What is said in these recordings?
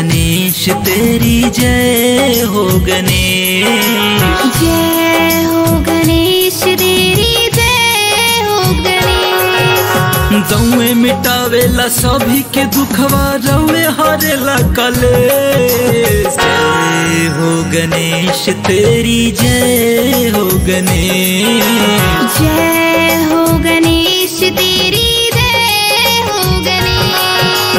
गणेश तेरी जय हो गणेश जय हो गणेश तेरी जय हो गणेश गौए मिटावेला सभी के दुखवा रवे हरेला कलेश जय हो गणेश तेरी जय हो गणेश जय हो गणेश तेरी जय हो गणेश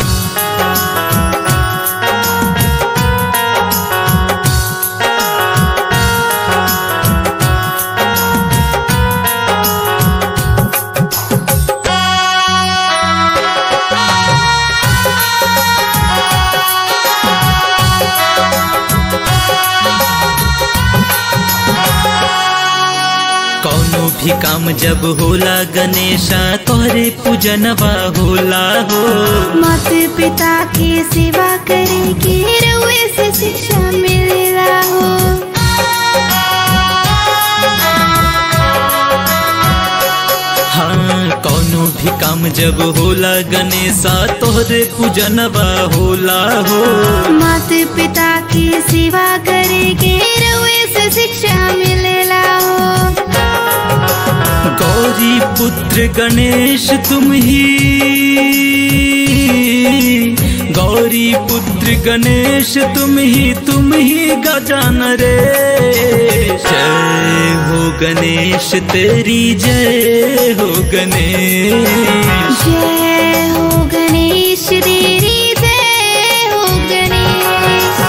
कौनो भी काम जब होला गणेशा तोहरे पूजनवा होला हो माता पिता की सेवा करे के रुए से शिक्षा मिलेला हो हाँ कौनो भी काम जब होला गणेशा तोहरे पूजनवा होला हो माता पिता की सेवा करे के रुए से शिक्षा मिलेला हो गौरी पुत्र गणेश तुम ही गौरी पुत्र गणेश तुम ही तुम ही गजान रे जय हो गणेश तेरी जय हो गणेश जय हो गणेश तेरी जय हो गणेश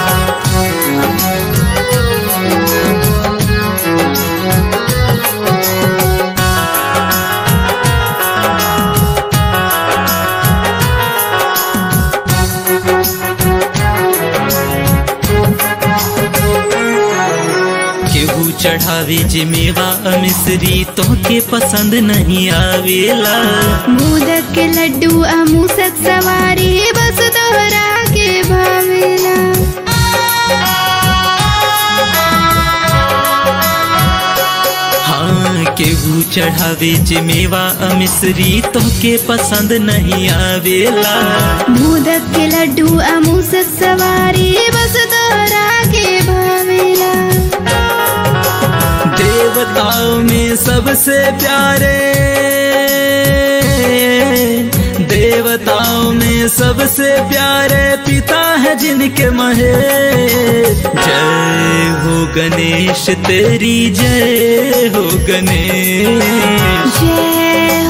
केहू चढ़ावे जिमेवा मिश्री तो के पसंद नहीं आवेला मोदक के लड्डू अमूसक सवारी बस तोहरा के भावेला हाँ केहू चढ़ावे जिमेवा मिश्री तो के पसंद नहीं आवेला मोदक के लड्डू अमूसक सवारी बस तोहरा के भावेला देवताओं में सबसे प्यारे देवताओं में सबसे प्यारे पिता है जिनके महेश जय हो गणेश तेरी जय हो गणेश जय